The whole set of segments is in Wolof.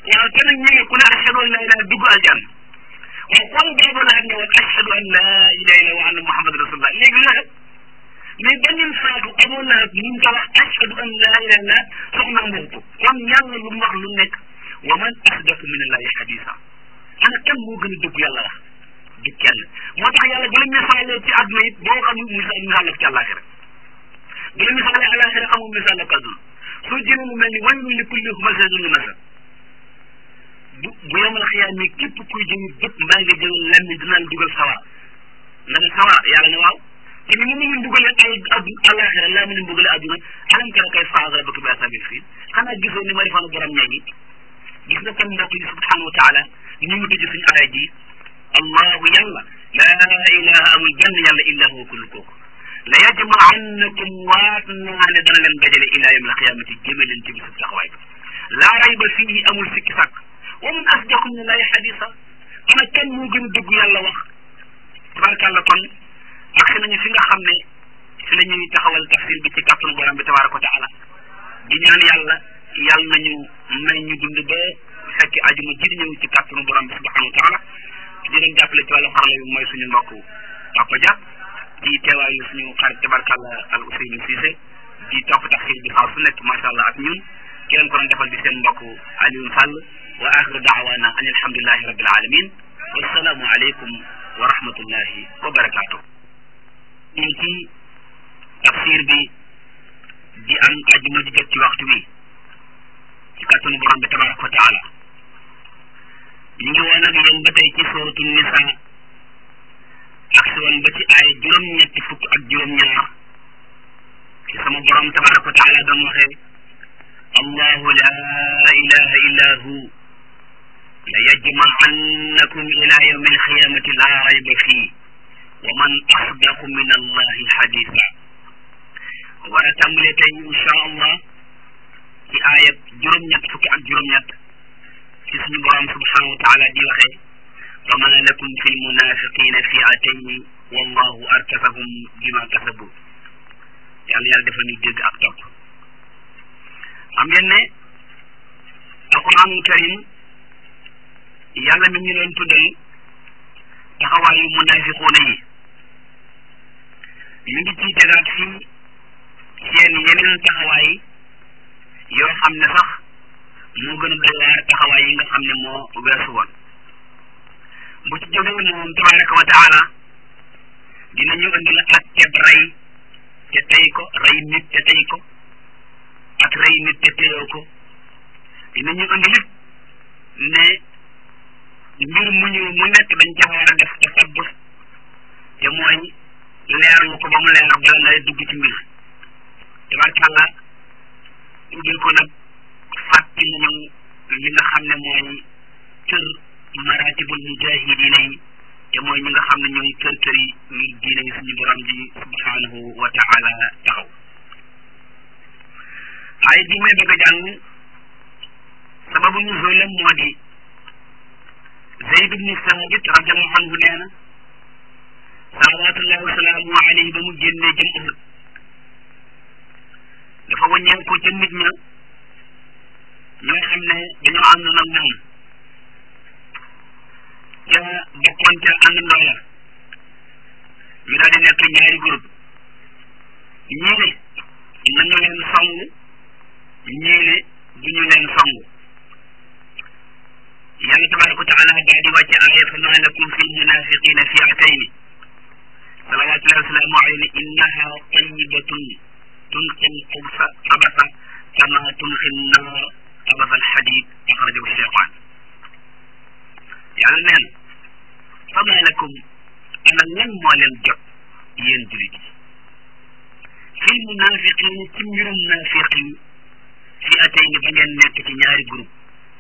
waaw te nag ñu ne ku ne ashhadu an laa ilaaha dugg aljanna waaw kon boobu laa ne woon ashhadu an laa ilaaha illa wa anna muhammad rasulullah léegi la mais beneen faatu amoon naa ñu ngi ko wax ashhadu an laa ilaaha illa soxna moom ko kon yàlla lu mu wax lu nekk wa man asdaqu min allahi hadisa ana kan moo gën a dëgg yàlla wax du kenn moo tax yàlla bu la misaalee ci àdduna it boo xam misaal misaal la ci àllaaxira bu la misaalee àllaaxira amul misaal la ko àdduna soo jëlee lu mel ni waylun li kulli humazatin lumaza bu bu yomal xiyaam mi képp kuy jëm bët mbaa nga jël lammi dina la dugal sawar nga ne sawar yàlla ne waaw te ni mu ngi dugalee ay addu àllaaxira laa mu ne dugalee àdduna alam tara kayfa fa'ala rabbuka bi ashaabil fiil xanaa gisoo ni ma defoon borom ñeegi gis nga kon mbokk yi subhanahu wa taala ñu ngi tëj suñu aaya ji allahu yàlla laa ilaha amul benn yàlla illa huwa kullu kooku la yajma'annakum waat naa ne dana leen dajale ila yawm alqiyamati jëme leen ci bisu taxawaay laa rayba fii amul sikki sàkk wa man asdaqu min allahi xadisa ana kenn moo gën a dëgg yàlla wax tabarakàllah kon agsi nañu fi nga xam ne fi la ñuy taxawal tafsir bi ci kàttanu borom bi tabaraka wa taala di ñaan yàlla yàlla nañu may ñu dund ba fekk ajuma ji di ñëw ci kàttanu borom bi subhanahu wa taala di leen jàppale ci wàllu xarala bi mooy suñu mbokk Papa Dia di teewaayu suñu xarit tabarkàlla al Ousseynou Cissé di topp tafsir bi xaw su nekk macha allah ak ñun ki leen ko doon defal di seen mbokk Alioune Sall wa axiru daawaana an alhamdulilahi rabbil alamin wassalaamu aleykum wa rahmatullahi wa barakaatu. ñu ci tafsir bi di am ajuma ji jot ci waxtu bi ci kàttanu borom bi tabaraka wa taala ñu ngi woon ak yéen ba tey ci sóoratu nisa ak si woon ba ci ay juróom-ñetti fukk ak juróom-ñaar ci sama borom tabaraka wa taala doon waxee allahu la ilaha illa hu la yajma'annakum ila yawmi alqiyamati la rayba fii wa man asdaqu min allahi haditha war a tàmbalee tey insha allah ci aayab juróom-ñett fukki ak juróom-ñett ci suñu borom subhanahu wa taala di waxee wa ma lakum fi lmunafiqina fi'atayni wallahu arkasahum bima kasabu yàlla yàlla defal ñu dégg ak topp xam ngeen ne alquranul karim yàlla mi ñu leen tuddal taxawaayu munafiquuna yi ñu ngi ciy tegaat fii seen yeneen taxawaay yoo xam ne sax moo gën a doy waar taxawaay yi nga xam ne moo weesu woon bu ci jógee moom tabaraka wa taala dinañu indi la ak teb rey te tey ko rey nit te tey ko ak rey nit te teyoo ko dinañu indi lépp ne mbir mu ñu mu nekk dañ ca war a def te sabbur te mooy leerlu ko ba mu leer bala ngay dugg ci mbir tabarkàlla tuddee ko nag fàtti nañu li nga xam ne mooy kër maratibul mujahidina yi te mooy ñi nga xam ne ñooy kër kër yi ngir diine yi suñu borom ji subhanahu wa taala taxaw ay bi may bëgg a jàng sababu nuzulam moo di Zayd ibnu Saabit radiallahu anhu nee na salawatullahi wasalaamu alayhi ba mu génnee jëm Uhud dafa wàññeeku ko ca nit ña ñoo xam ne dañoo ànd nag moom ca bokkoon ca àndandoo la ñu daal di nekk ñaari groupe ñii ne nañu leen song ñii ne duñu leen song yàlla tabaraka wa taala daal di wàcce aaya fa ma lakum fi lmunafiqina fi'atayni salawatullahi wasalaamu alayhi innaha tayibatun تلقي القبس خبثا كما تلقي النار خبث الحديد أخرجه الشيطان يعني نين فما لكم أنا لن ولن جب ينجلد في المنافقين تمير المنافقين فئتين بنين نكت ñaari groupe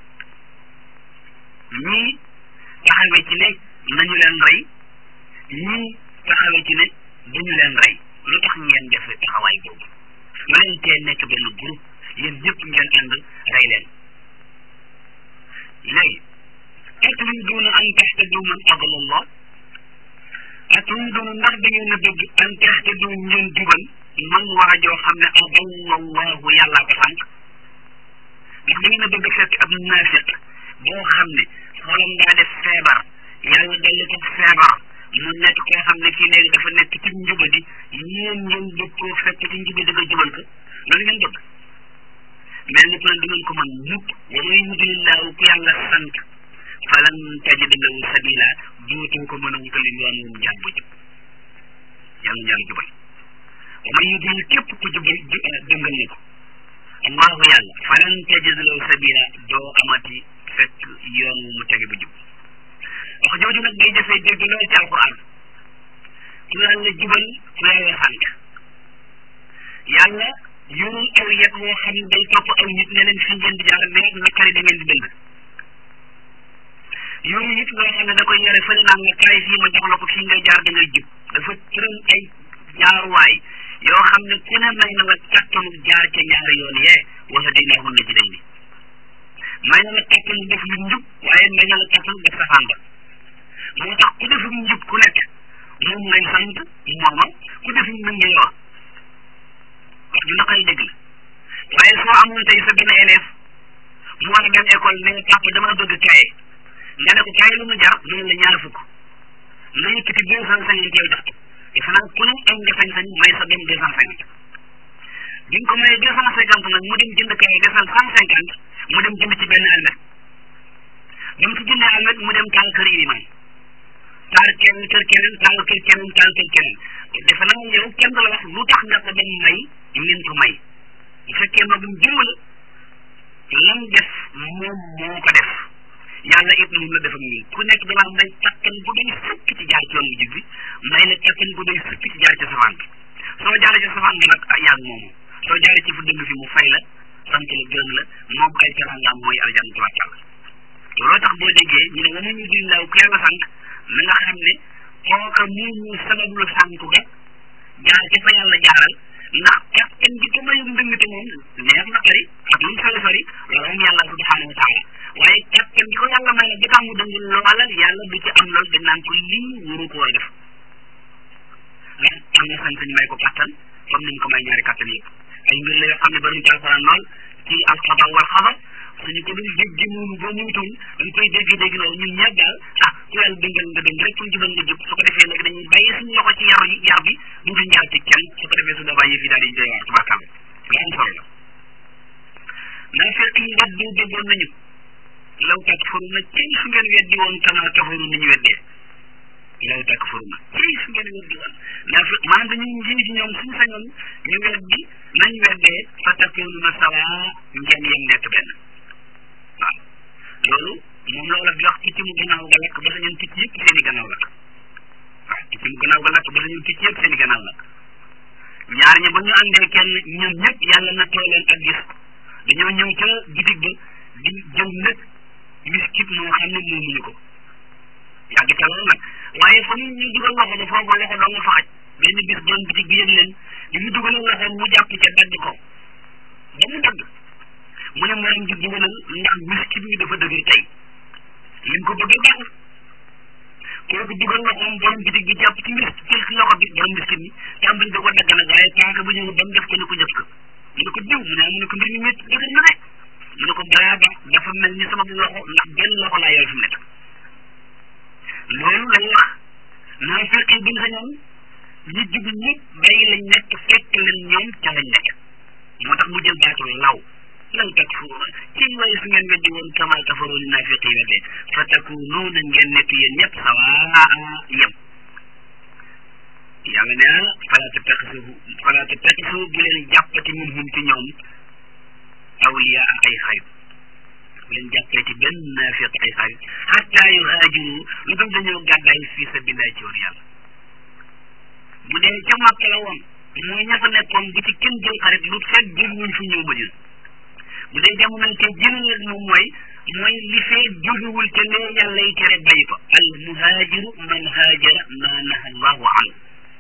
ñii taxawee ci ne nañu leen rey ñii taxawee ci ne duñu leen rey lu tax ngeen def taxawaay boobu lu leen tee nekk benn groupe yéen ñëpp ngeen ànd rey leen léegi aturiduuna an taxtadu man adala allah aturiduuna ndax da ngeen a bëgg an taxtadu ngeen jubal man waa joo xam ne adalla allahu yàllaa ko sànq ndax da ngeen a bëgg fekk ab naafiq boo xam ne xolam daa def feebar yàlla dolli ko feebar mu nekk koo xam ne kii léegi dafa nekk ci njubadi yéen ngeen bëgg koo fekk ci njubadi nga jubal ko loolu ngeen bëgg mel ni kon du ngeen ko mën mukk wa man yudlillahu ku yàlla sant falan tajida lahu sabila dootuñ ko mën a wutal yoon wu mu jaar ba jub yàlla yàlla jubal wa man yudlil képp ku jubal dëngal ne ko allahu yàlla falan tajida lahu sabila doo amati fekk yoon wu mu tege ba jub wax jooju nag day defee dégg lool ci alquran ku yàlla jubal ku yàlla sant yàlla yorul aw yet woo xam ne day topp aw nit ne leen fi ngeen di jaar mais nakari da ngeen di dëng yorul it loo xam ne da koy yore fële naan nga kaay fii ma jox la ko fii ngay jaar da ngay jub dafa tëral ay jaaruwaay yoo xam ne ku ne may na nga kattanu jaar ca ñaari yoon yee wala day neexul na ci day ni may na la kattanu def lu njub waaye may na la kattanu def safaan ba moo tax ku defum njub ku nekk moom ngay sant mooma ku defum mën ngay wax wax ju naqari dégg la waaye soo amoon tey sa benn élève mu war a dem école ne nga papa dama bëgg kaye nga ne ko kaye lu mu jar mu ne la ñaar fukk nga yëkkati deux cent cinquante yow jox ko defe naa ku ne am nga sañ-sañ may sa dem deux cent cinquante bi nga ko mayee deux cent cinquante nag mu dem jënd kaye desal cent cinquante mu dem jënd ci benn almet ba mu ci jëndee almet mu dem taal kër iliman taal kenn kër keneen taal kër keneen taal kër keneen defe naa yow kenn du la wax lu tax nga ko dem may ngeen ko may bu fekkee magum jëmm la lam def moom moo ko def yàlla it moom la def ak ñun ku nekk dama may kattan bu doy sëkk ci jaar ci yoon bu jub bi may la kattan bu doy sëkk ci jaar ci safaan bi soo jaaree ci safaan bi nag ah yàgg moomu soo jaaree ci fu dëgg fi mu fay la sant la gërëm la moom ay teraangaam mooy aljanna tubaarkàlla looloo tax boo déggee ñu ne wama ñu dil laaw ku yàlla sant na nga xam ne kooka moo ñu sabab lu sànku ga jaar ci fa yàlla jaaral ndax kattan gi ko mayum ndëngte moom neex na xari ak lu sori sori loolu am yàlla subhanahu wa taala waaye kattan gi ko yàlla may nag bi tax mu dëng loola yàlla du ci am lool dañ naan ko lii wuru ko war def mais am na sañ-sañ may ko kattan comme niñ ko may ñaari kattan yëpp ay mbir la yoo xam ne bari ci alxuraan lool ci alxada wal xabar suñu ko dul dégg noonu ba muytuun dañ koy dégg dégg loolu ñun ñëpp daal ah ku yàlla dëngal nga dëng rek fu ñu jubal nga jub su ko defee nag dañuy bàyyi suñu loxo ci yar yi yar bi du ñu jaar ci kenn su ko defee su boobaa yëf yi daal di doy waar tubaarkàlla lu am solo la naa fekk yi weddi déggoon nañu law takfuruna ci su ngeen weddi woon kama kafaru ni ñu weddee law takfuruna ci su ngeen weddi woon naa fekk maanaam dañu njiit ñoom suñu sañoon ñu weddi nañ weddee fa takununa sawa ngeen yem nekk benn waaw loolu moom la wala di wax picc mu gannaaw ga lakk ba sañoon picc yëpp seen i gannaaw lakk waaw picc mu gannaaw ga lakk ba sañoon picc yëpp seen i gannaaw lakk ñaar ña ba ñu àndee kenn ñoom ñëpp yàlla na too leen ak gis dañoo ñëw ca bitig ba di jëw nag miskit moo xam ne moomuñu ko yàgg ca loolu nag waaye fa ñu dugal loxo ba foofu loxo doo nga fa xaj benn bis doon bitig bi yëg leen di mu dugal loxo mu jàpp ca dagg ko ba mu dagg mu ne maa ngi dugalal ndax miskit mi dafa dëgër tey li mu ko bëggee baaxul kooku dugal loxoom borom bitig bi jàpp ci mis ci loxo bi borom miskit mi tàmbali da ko dagg nag waaye paaka bu ñëw ba mu def ko ni ko jëf ko mu ne ko diw mu ne mu ne ko mbir mi métti dëgër na de mu ne ko balaa ba dafa mel ni sama loxo ndax benn loxo laa yor fi mu nekk loolu lay wax naa fekkee buñ sañoon ñi jub ñëpp bàyyi lañ nekk fekk leen ñoom ca lañ nekk moo tax mu jël baatu law law takfuruuna ci waaye su ngeen weddi woon kama kafaru ni naafiq yi weddee fa takunuuna ngeen nekk yéen ñëpp sawaa yem yàlla nee na fala tattaxisu fala tattaxisu bu leen jàppati min hum ci ñoom awliya ay xarit bu leen jàppee ci benn naafiq ay xarit xatta yuhaajiru lu dul dañoo gàddaay fi sabilillah ci woon yàlla bu dee ca Màkka la woon mooy ña fa nekkoon bu ci kenn jël xarit lu fekk jël wuñ fi ñëw Madina bu dee jamono te jëlal ak moom mooy mooy li fee jógewul te lee yàlla yi tere bàyyi ko al muhaajiru man haajara ma naha allahu anhu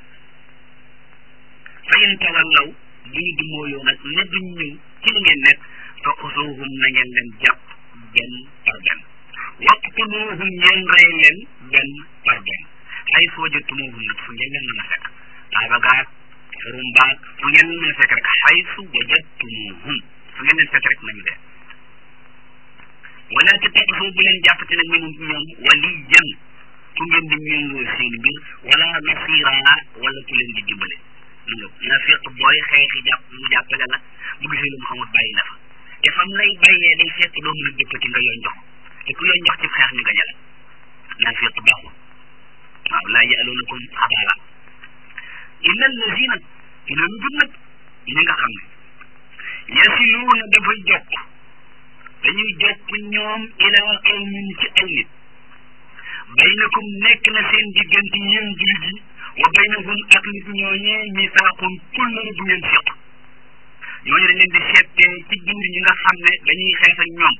fa in tawallaw bu ñu dumóoyoo nag ne duñ ñëw ci li ngeen nekk fa usuuhum na ngeen leen jàpp benn par benn waqtuluuhum ngeen rey leen benn par benn ay foo jëttumuuhum nag fu ngeen leen mën a fekk daaba gaag xurum baag fu ngeen leen mën a fekk rek xaysu wajadtumuuhum fu ngeen leen fekk rek nañu dee wala tattaxisu bu leen jàppate nag minhum ñoom waliyan ku ngeen di méngoo seen mbir wala nasira wala ku leen di dimbale mu nga nafiq booy xeexi jàpp mu jàppale la bu gisee lu mu xamut bàyyi la fa te fam lay bàyyee day fekk doo mën a dëppati nga yoon jox te ku yoon jox ci xeex ñu gañe la nafiq baaxul waaw laa ya'luunakum xabaala illa allazina loolu dut nag ñi nga xam ne yasiluuna dafa jokk dañuy jokk ñoom ilaa qawmin ci aw nit baynakum nekk na seen diggante yéen jullit yi wa baynahum ak nit ñooñee misaaqun kullëre bu ngeen seq ñooñu dañ leen di seetee ci biir ñi nga xam ne dañuy xeex ak ñoom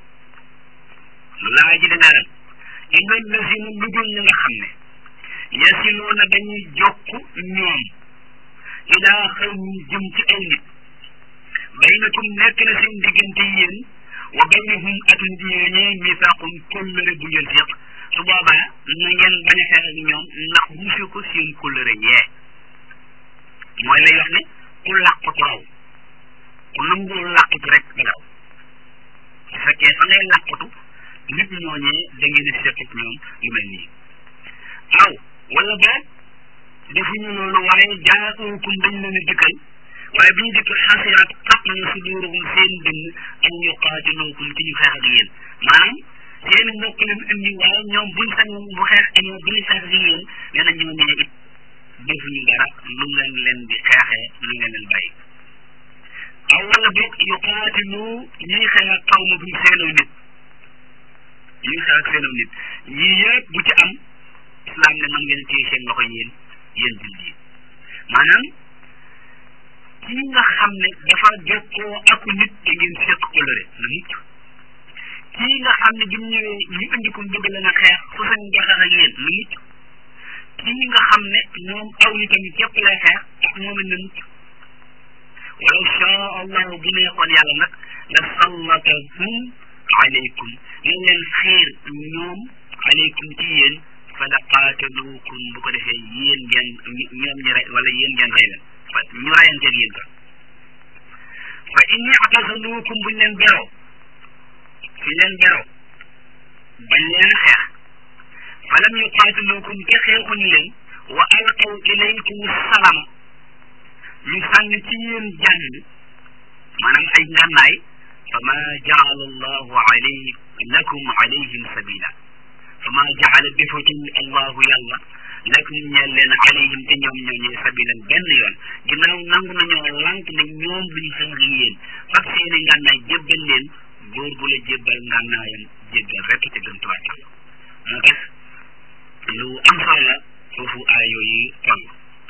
lu laa ji dina ren illa allazina lu dul ñi nga xam ne yasiluuna dañuy jokk ñoom ilaa qawmin jëm ci aw nit baynakum nekk na seen diggante yéen wa baynahum ak nit ñooñee misaaqun kullëre bu ngeen seq su boobaa na ngeen bañ a xeex ak ñoom ndax wusu ko seen kóllëre yee mooy lay wax ne ku làqatu raw ku nangul làqatu rek da daw su fekkee fa ngay làqatu nit ñooñee da ngeen a seq ak ñoom lu mel nii aw wala boog defuñu loolu waaye jaaukum dañ leen a dikkal waaye bi ñu dikk xasirat xat na suduruhum seen dënn an yuqaatilukum ci ñu xeex ak yéen maanaam seen mbokk leen indi waaye ñoom buñ sañoon bu xeex amee bu ñu xeex ak yéen nee na ñoo ñee it defuñu dara lu ngeen leen di xeexee lu ngeen leen bàyyi aw wala boog yuqaatilu ñuy xeex ak xaw ma buñ seenaw nit ñuy xeex ak seenaw nit yii yëpp bu ci am islam ne man ngeen téye seen loxo yéen yéen jullit yi maanaam kii nga xam ne dafa jokkoo ak nit te ngeen seq coloré na mucc kii nga xam ne bi mu ñëwee ñu indi ko bëgg la nga xeex su sañ jaxeex ak yéen na mucc kii nga xam ne moom aw nitam képp lay xeex ak moom it na mucc walaw shaa allahu bu neexoon yàlla nag la sallatahum alaykum nañ leen xiir ñoom alaykum ci yéen fa la qaataluukum bu ko defee yéen ngeen ñoom ñi rey wala yéen ngeen rey leen fa ñu reyanteeg yéen ka fa in i'tazaluukum buñ leen beroo suñ leen beroo bañ leen xeex fa lam yuqaatiluukum te xeexuñu leen wa alqaw ilaykum salama ñu sànni ci yéen jàng maanaam ay ngànnaay fa ma jaala allahu alay lakum alayhim sabila fa ma jaala defatul allahu yàlla lakum ñeel leen alayhim te ñoom ñooñee sabilan benn yoon ginnaaw nangu nañoo lànk ne ñoom duñ xeex yéen fak seeni ngànnaay jébbal leen góor bu la jébbal ngànnaayam jéggal rekk te gën tuwaatal moo tax lu am solo la foofu aay yooyu toll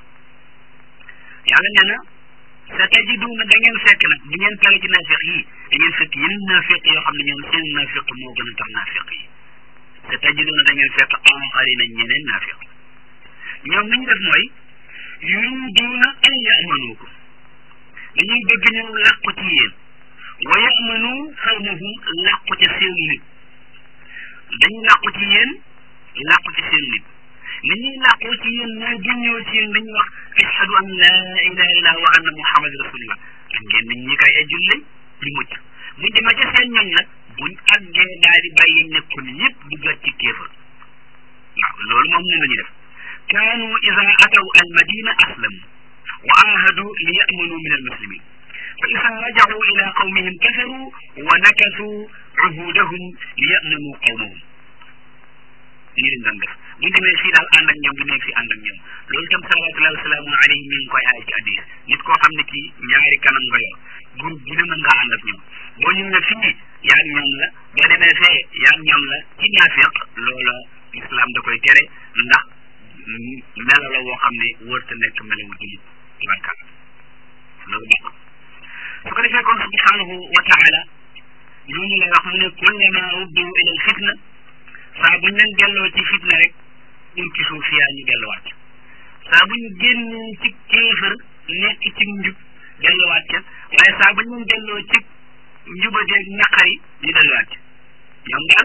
yàlla nee na sa tajiduuna da ngeen fekk nag bu ngeen pare ci naafiq yi da ngeen fekk yeneen naafiq yoo xam ne ñoom seen naafiq moo gën a tax naafiq yi sa tajiduuna da ngeen fekk aaxarina ñeneen naafiq ñoom li ñu def mooy yuriduuna an yamanuukum dañuy bëgg ñëw làqu ci yéen wa yamanu xawmahum làqu ca seen nit dañuy làqu ci yéen làqu ci seen nit ni ñuy làqoo ci yéen mooy bu ñëw ci yéen dañuy wax ashhadu an laa ilaha illallah wa anna muhammad rasulullah ak ngeen nit ñi kay ay julli ñu mucc bu demee ca seen ñoñ nag buñ àggee daal di bàyyi nekkul yëpp duggat ci kéefar waaw loolu moom ñu la ñu def kaanu ida ataw al madina aslamu wa ahadu li yamanu min al muslimin fa ida rajacu ila qawmihim kafaru wa nakasu uhudahum li yamanu qawmahum lii lañ doon def bu ñu demee fii daal ànd ak ñoom bu nekk fii ànd ak ñoom loolu tam salawatullahi wasalaamu alayhi mi ngi koy aay ci hadis nit koo xam ne kii ñaari kanam nga yor groupe bu ne mën ngaa ànd ak ñoom boo ñëwee fii yaa ñoom la boo demee fee yaa ñoom la ci naafiq loola islam da koy tere ndax melo la woo xam ne wërta nekk melawu julit tabarkal loolu bokk su ko defee kon subhanahu wa taala ñooñu lay wax mu ne kullama uddu ila al fitna saa bu ñu leen delloo ci fitna rek ñu ci suuf yaa ñu delluwaat saa bu ñu génnee ci kéefër nekk ci njub delluwaat ca waaye saa bu ñu leen delloo ci njubadeeg naqari ñu delluwaat ca ñoom daal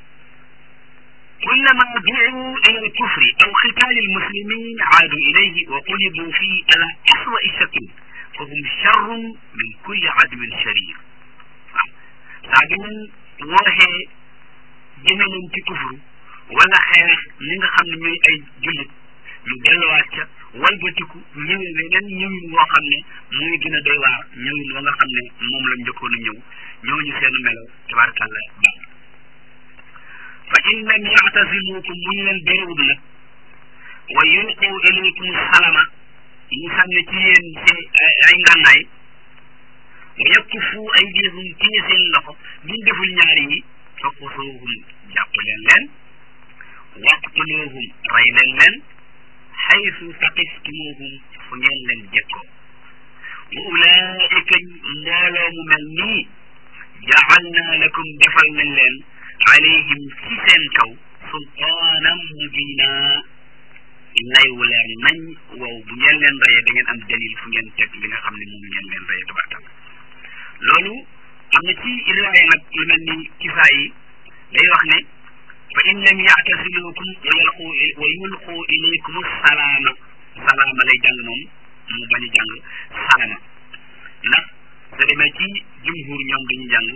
كلما دعوا إلى الكفر أو قتال المسلمين عادوا إليه وقلبوا فيه على أسوأ شكل فهم شر من كل عدو شرير ساعدين وهي jëme leen ci kufru wala xeex ñi nga xam ne ñooy ay jullit ñu delluwaat ca walbatiku ñëwee weneen ñëwin woo xam ne muy gën a doy waar ñëwin wa nga xam ne moom la njëkkoon a ñëw ñooñu seen melo tabarakàlla baax fa in lam yaatasilukum bu ñu leen béréwul nag wa yulqu ilaykum salama ñu sànni ci yéen ci ay ngànnaay wa yakkufu aydihum téye seen loxo buñ deful ñaari yi fa xusuuhum jàpp leen leen waqtuluhum rey leen leen xaysu saqiftumuhum fu ngeen leen jekkoo wa ulaika mbooloo mu mel nii jaalna lakum defal nañ leen alayhim ci seen kaw sultaanan mubina lay wu leer nañ wow bu ngeen leen reyee da ngeen am dalil fu ngeen teg li nga xam ne moom ngeen leen reyee tabarkal loolu am na ci riwaaya nag lu mel ni kisaa yi day wax ne fa in lam yaatasilukum wa yalqu wa yulqu ilaykum salaama salaama lay jàng moom mu bañ a jàng salama ndax sa demee ci jumhur ñoom dañu jàng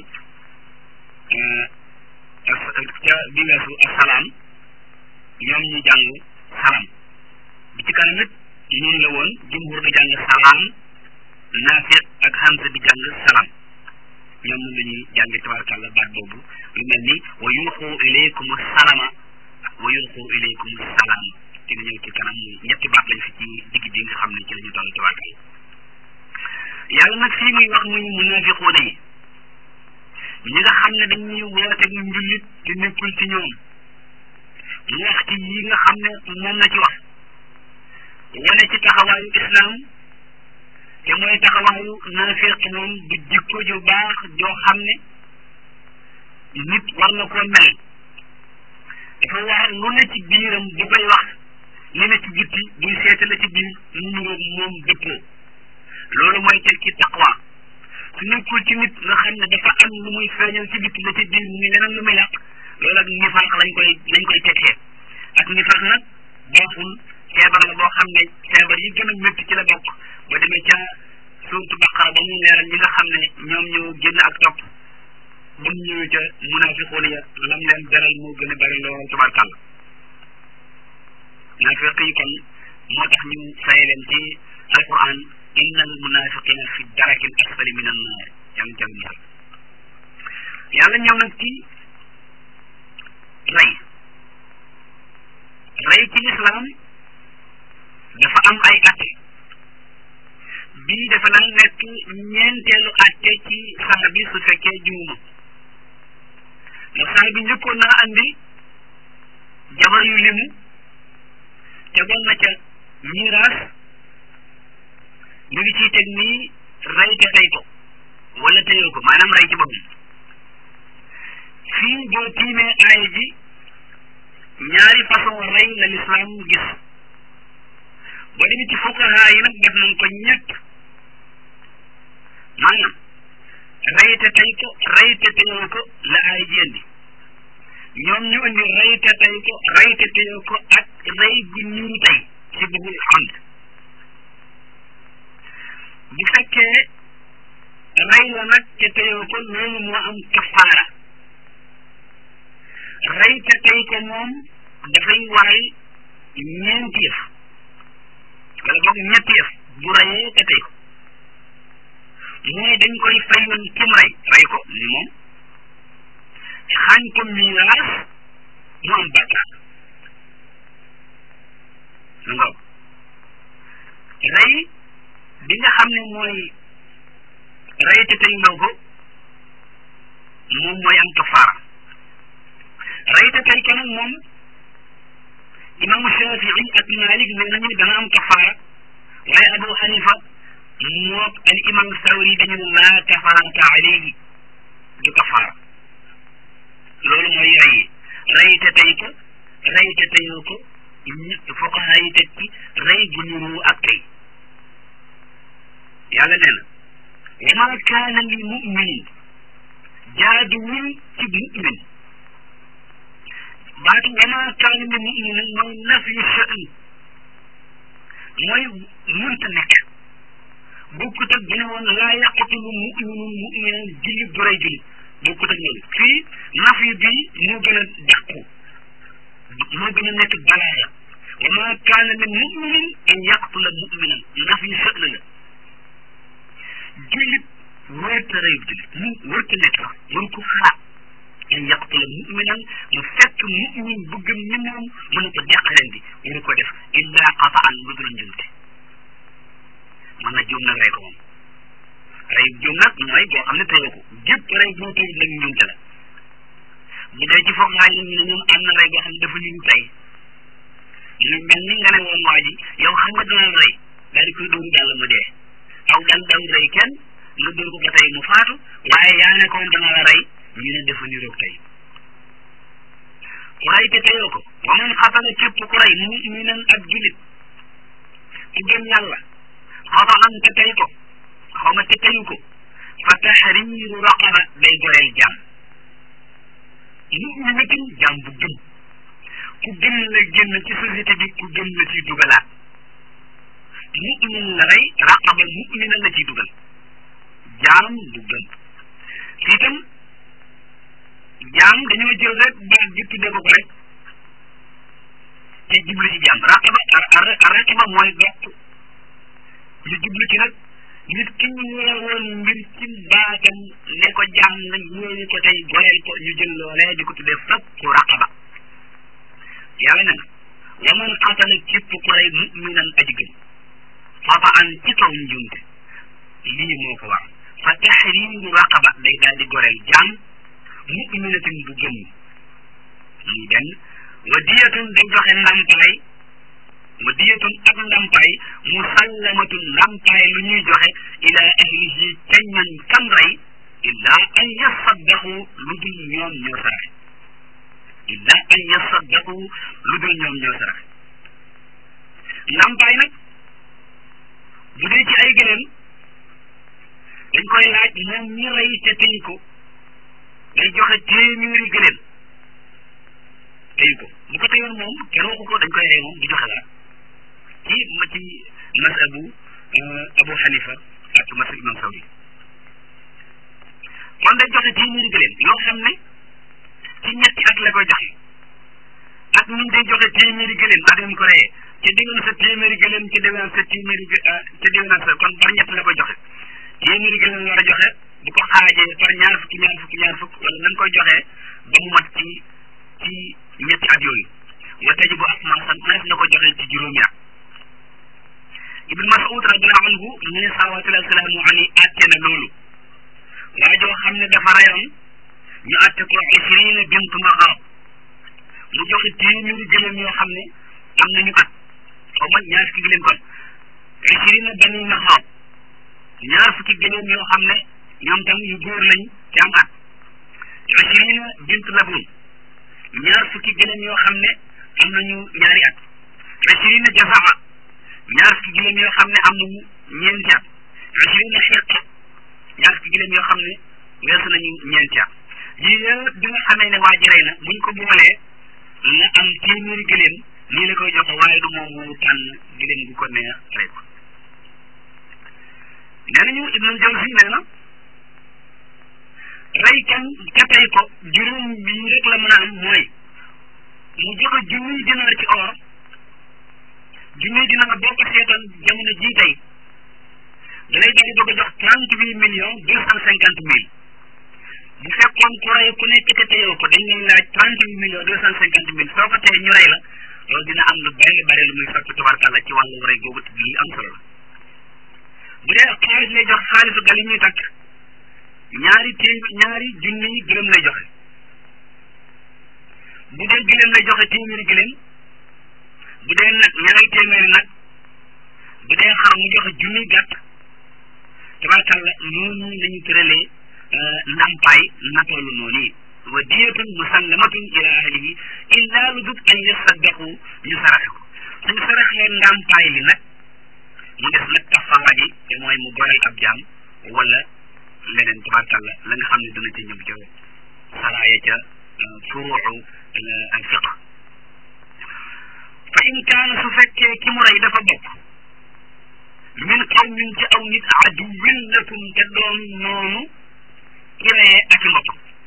ca bi weesu asalaam ñoom ñu jàng salam bi ci kanam it noonu la woon jumhur di jàng salaam naafiq ak hamza di jàng salam ñoom moom la ñuy jànge tabarakàllah baat boobu lu mel ni wa yulqu ilaykum salama wa yulqu ilaykum salaam dina ñëw ci kanam ñetti baat lañ fi ci digg bi nga xam ne ci la ñu toll tabarakàllah yàlla nag fii muy wax muy munafiquuna yi ñi nga xam ne dañuy woote njullit te nekkul ci ñoom mu wax ci yi nga xam ne moom la ci wax wane ci taxawaayu islam te mooy taxawaayu naafiq moom du jikko ju baax joo xam ne nit war na koo mel dafa wax lu ne ci biiram bu koy wax li ne ci bitti buy seeta la ci biir mu nuroog moom dëppoo loolu mooy teg ci taqwa su nekkul ci nit nga xam ne dafa am lu muy feeñal ci bitti la ci biir mu ngi leneen lu muy làq loolu ak nifaax lañ koy lañ koy tekkee ak nifaax nag baaxul feebar la boo xam ne feebar yi gën a métti ci la bokk ba demee ca suurtu baqara ba mu leeral ñi nga xam ne ñoom ñoo génn ak topp ba mu ñëwee ca munafiqoon ya lam leen beral moo gën a bari lool tabarkàlla naafiq yi kon moo tax ñu fay leen ci alquran inna al munafiqina fi daraki al asfali min an naar yàlla jàll musal yàlla ñëw nag ci rey rey ci lislaam dafa am ay atte bii dafa nag nekk ñeenteelu atte ci saar bi su fekkee juuma ndax saar bi njëkkoon naa andi jabar yu limu tegoon na ca miraas ñu ngi ciy teg nii rey te tey ko wala teyoo ko maanaam rey ci boppam fii boo tiimee aaya ji ñaari façon rey la lislaam gis boo demee ci fuqaha yi nag def nañ ko ñett maanaam rey te tey ko rey te teyoo ko la aaya ji indi ñoom ñu indi rey te tey ko rey te teyoo ko ak rey gu ñuuru tey ci bëggul xamd bu fekkee rey la nag te teyoo ko loolu moo am kafaara rey te tey ko moom dafay waral ñeenti yëf wala boog ñetti yëf bu reyee te tey ko mooy dañ koy fayoon kim rey rey ko ni moom xañ ko miraas mu am bakkaar lu nga rey bi nga xam ne mooy rey te tey loo ko moom mooy am kafaara rey te tey ko nag moom imaamu Shafii ak Malik nee nañu dana am kafaara waaye Abu Hanifa mook al imam Sawri dañu laa kafaarata alayhi du kafaara loolu mooy rey rey te tey ko rey te teyoo ko fuqaha yi teg ci rey bu nuru ak tey yàlla nee na wa ma kaana li muminin jaaduwul ci mumin baatu wa ma kaana li muminin mooy nafyu sha'n mooy munta nekk bokkut ak bu ne woon laa yaqtulu muminun muminan jullit du rey jullit bokkut ak loolu fii naf yi bii moo gën a dàqu moo gën a nekk balaaya wa ma kaana li muminin an yaqtula muminan naf yi sël la jullit wërta reyub jullit mu wërta nekk sax waru ko xalaat an yaqtula muminan mu fekk mumin bu gëm ni moom mu ne ko jàq leen di waru ko def illa qataan lu dul njumte man na juum nag rey ko moom rey juum nag mooy boo xam ne teyoo ko gépp rey boo teyut nag njumte la bu dee ci foog waay ñu ne ñoom am na rey boo xam ne dafa ñu tey lu mel ni nga ne woon waa ji yow xam nga dana rey daal di koy dóoru dàll mu dee aw dal daw rey kenn nga dóor ko ba tey mu faatu waaye yaa ne koon dana la rey ñu ne dafa niroog tey ku rey te teyoo ko wa man xatala képp ku rey muminan ak julit ku gëm yàlla xataan te tey ko xaw ma te teyu ko fa tahriru raqaba day goreel jàmm muminatin jàmm bu gëm ku gëm la génn ci société bi ku gëm la ciy dugalaat mumin la rey raqaba mumina la ciy dugal jaam bu gëm fii itam jaam dañoo jël rek baat bi tuddee ko ko rek te jublu ci jaam raqaba raqaba mooy gàtt ñu jublu ci nag nit ki ñu weewoon mbir ci baatam ne ko jaam nga ñëwee ko tey goreel ko ñu jël loolee di ko tuddee fakku raqaba yàlla ne na wa man qatala képp ku rey muminan aji gëm fata an ci kaw njumte lii moo ko war fa tahriru raqaba day daal di goreel jaam muminatin bu gëm muy benn wa diyatun day joxe ndampaay wa diyatun ak ndampaay musallamatun ndampaay lu ñuy joxe ila ahlihi ca ñan kam rey illa an yasaddaqu lu dul ñoom ñoo saraxe illa an yasaddaqu lu dul ñoom ñoo saraxe ndampaay nag bu dee ci ay gëléem dañ koy laaj moom ñi rey te tey ko day joxe téeméeri gëléem tey ko bu ko teyoon moom kenn waxu ko dañ koy rey moom du joxe dara ci ma ci masabu Abu Hanifa ak masab Imam Sawri kon day joxe téeméeri gëléem yoo xam ne ci ñetti at la koy joxe ak ñu day joxe téeméeri gëléem ak ñu ko reyee ca déwén sa téeméeri gëléem ca déwén sa téeméeri ca déwén sa kon par ñett la koy joxe téeméeri gëléem war a joxe bu ko xaajee par ñaar fukki ñaar fukki ñaar fukk wala nan koy joxee ba mu mat ci ci ñetti at yooyu wa taji bu ak maasan mënees na ko joxe ci juróomi at ibn mas'ud radiallahu anhu mu ne salawatullahi wasalaamu alayhi atte na loolu waa joo xam ne dafa rayoon ñu atte ko ishrina bint maxaab mu joxe téeméeri gëléem yoo xam ne am nañu at xaw ma ñaar fukki gëléem kon ishrina bani maxaab ñaar fukki gëléem yoo xam ne ñoom tam yu góor lañ ci am at ishrina bint labun ñaar fukki gëléem yoo xam ne am nañu ñaari at ishrina jazaa ñaar fukki gëléem yoo xam ne am nañu ñeenti at ishrina xiqa ñaar fukki gëléem yoo xam ne weesu nañu ñeenti at yii yëpp bi nga xamee ne waa ji rey na buñ ko boolee la am téeméeri gëléem nii la koy joxe waaye du moom moo tànn gëléem gu ko neex rey ko nee nañu Ibnul Jawzi nee na rey kan ka tey ko juróom bi rek la mën a am mooy mu joxe junniy dinaar ci or junniy dinaar boo ko seetal jamono jii tey da lay daal di bëgg a jox trente huit millions deux cent cinquante mille bu fekkoon ku rey ku nekk te teyoo ko dañ lay laaj trente huit millions deux cent cinquante mille soo ko tey ñu rey la loolu dina am lu bari bari lu muy fekk tubarkàlla ci wàllu rey googu lii am solo la bu dee xaalis lay jox xaalisu gal yi ñuy takk ñaari téem ñaari junni gëlëm lay joxe bu dee gëlëm lay joxe téeméeri gëlëm bu dee nag ñaari téeméeri nag bu dee xar mu joxe junni gàtt tabarkàlla noonu lañu tëralee ndampaay na toll noonu yi wa diyatun musallamatun ila ahlihi illa lu dut an yasaddaqu ñu saraxe ko suñu saraxee ndampaay li nag mu des nag kafaara bi te mooy mu goreel ab jaam wala leneen tabarkàlla la nga xam ne dana ca ñëw ca saraaya ca furuuxu al fiq fa in kaana su fekkee ki mu rey dafa bokk min qawmin ci aw nit aduwin lakum te doon noonu ki reyee ak i mbokk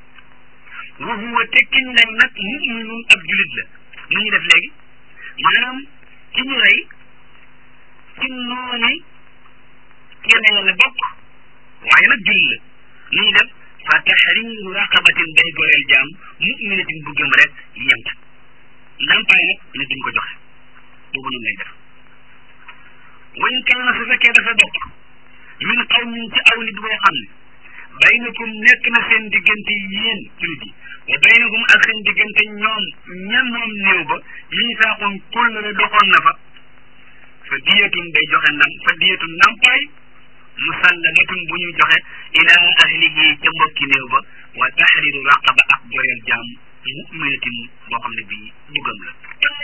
wa huwa tekkiñ lay nag muminun ab julit la nu ñu def léegi maanaam ci ñu rey ci nooni kenn la bokk waaye nag julit la nu ñu def fa tahriru raqabatin day goreel jaam muminatin bu gëm rek yem ca ndàmpaay nag ne duñ ko joxe boobu noonu lay def wañ kaana su fekkee dafa bokk min qawmin ci aw nit boo xam ne baynakum nekk na seen diggante yéen jullit yi wa baynakum ak seen diggante ñoom ñan moom néew ba lii saaxoon kóllëre doxoon na fa fa diyatun day joxe ndam fa diyatun ndàmpaay musallamatun bu ñu joxe ila ahlihi ca mbokki néew ba wa tahriru raqaba ak goreel jaam muminatin boo xam ne bii duggam la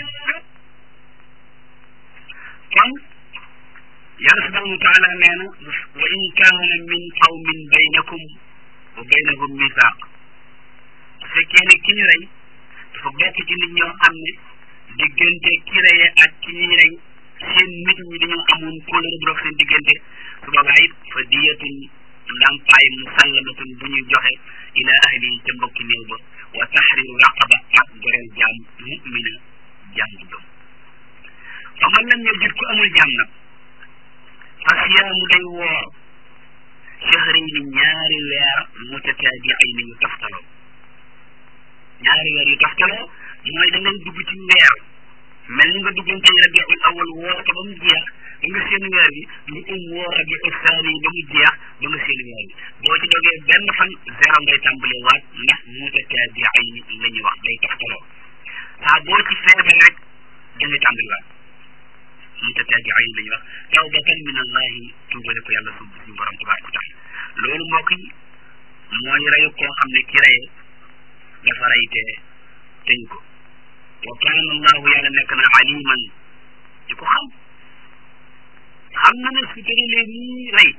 kon yàlla subhanahu wa taala nee na wa in kaana min qawmin baynakum wa baynahum misaaq su fekkee ne ki ñu rey dafa bokk ci nit ñoo xam ne diggante ki reye ak ki ñuy rey seen nit ñi dañoo amoon kóllëre bu dox seen diggante su boobaa it fa diyatun ndàmpaay musallamatun bu ñuy joxe ila ahli ca mbokki néew ba wa tahriru raqaba ak goreel jaam mumina jaam bu gëm fa man lam yajid ku amul jaam nag fa siyaamu day woor shahrayni ñaari weer mutataabi'ayni yu taftaloo ñaari weer yu taftaloo mooy da ngay dugg ci weer mel ni nga duggoon ci rabiul awal woor ko ba mu jeex ba nga seen weer bi nga um woor rabiul saani ba mu jeex ba nga seen weer bi boo ci dogee benn fan zéro ngay tàmbalee waat ndax mutataabi'ayni la ñuy wax day taftaloo saa boo ci feebar rek da ngay tàmbali waat mutataabi'ayni la ñuy wax tawbatan min allahi tuubale ko yàlla sub suñu borom tabaraka wa taala loolu mbokk yi mooy reyu koo xam ne ki reye dafa rey te teñ ko wa kaana allahu yàlla nekk na aliman ci ko xam xam na ne su tëralee ñii rey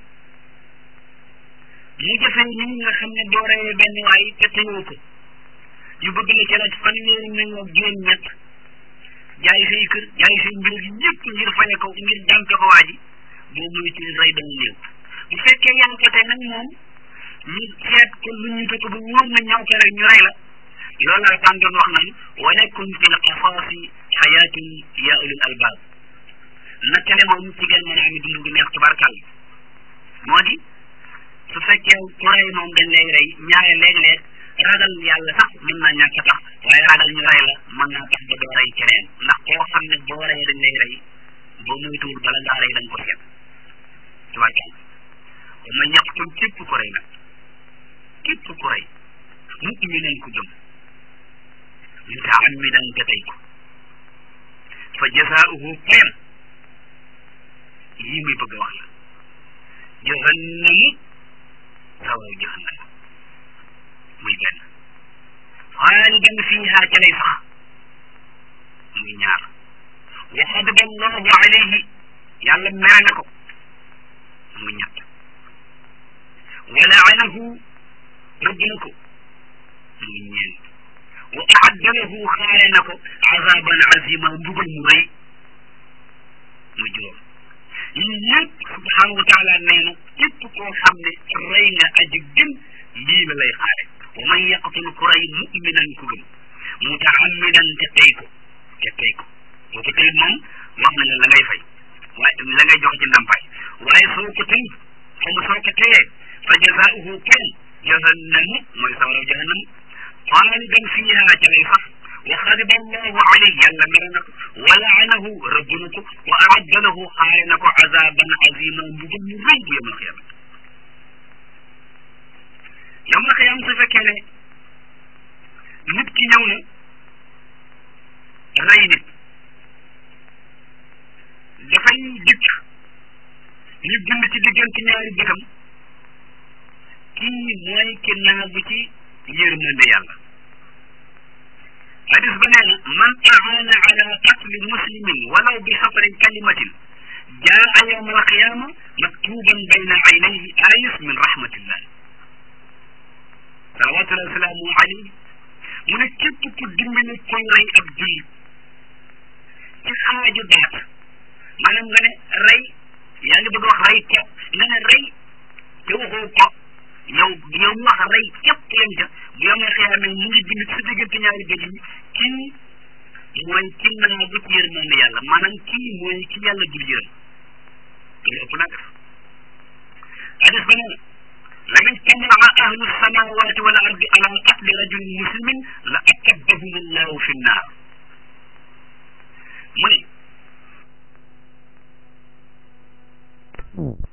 mu jëfee ñi nga xam ne doo reyee benn waay te teñoo ko yu bëgg la ca la fanweeri nañ ak juróom ñett jaay say kër jaay say mbir yi ñëpp ngir faye ko ngir jàmpe ko waa ji boo muy ci rey dana néew bu fekkee yaa ngi ko te nag moom ñu seet ko lu ñu ko ba wóor na ñaw ko rek ñu rey la loolu la tan doon wax naan walakum fi lqasaasi xayaatun ya ulil albaab nattale moom ci gën mën a ami dund gu neex tubarkal moo di su fekkee ku rey moom dañ lay rey ñaare léeg-léeg ragal yàlla sax mën naa ñàkk a tax waaye ragal ñu rey la mën naa tax ba doo rey keneen ndax koo xam ne boo reyee dañ lay rey boo moytuwul bala ngaa rey dañ ko seet tubarkal kon ma ñaqtul képp ku rey nag képp ku rey mu umi nañ ko gëm mutaammidan te tey ko fa jasaauhu payam yii muy bëgg a wax la jahannamu sawaw jahannam muy benn xaalidan fiiha ca lay sax muy ñaar wa xadaba allahu alayhi yàlla mere na ko muy ñett wa laanahu rëbb na ko muy ñeent wa aadda lahu xaare na ko azaban azima mbugal mu rëy mu juróom yii yëpp subhanahu wa taala nee na képp koo xam ne rey nga aji gën lii la lay xaare wa man yaqtul ku rey muminan ku gëm mutaammidan te tey ko te tey ko boo ko tey moom wax na la la ngay fay waaye la ngay jox ci ndàmpaay waaye soo ko tey xam soo ko teyee fa jazaauhu kan jahannamu mooy sawaraw jahannam xaalidan fiiha ca lay sax wa xadiba allahu alayhi yàlla mere na ko wa laanahu rëbb na ko wa aadda lahu xaare na ko azaban azima mbugal mu rëy bu yawmal qiyaama yawmal qiyaama su fekkee ne nit ki ñëw na rey nit dafay dikk ñu bind ci diggante ñaari bëtam kii mooy ki naagu ci yërmande yàlla hadis ba nee na man aana ala qatli muslimin walaw bi xafrin kalimatin jaa yawma alqiyama maktuban bayna aynayhi ayis min rahmatillah salawatullahi wasalaamu alayhi mu ne képp ku dimbali koy rey ab jullit ci xaaju baat maanaam nga ne rey yaa ngi bëgg wax rey ko nga ne rey te waxoo ko yow yow mu wax rey képp yem ca bu yomee xiyaame mu ngi bind sa diggante ñaari bëj yi kii mooy ki naa bu ci yërmande yàlla maanaam kii mooy ki yàlla dul yërëm loolu ëpp naa def hadis ba nee la in tamaa ahlu samawati wal ardi ala qatli rajulin muslimin la akabbahum allahu fi nnaar mu ne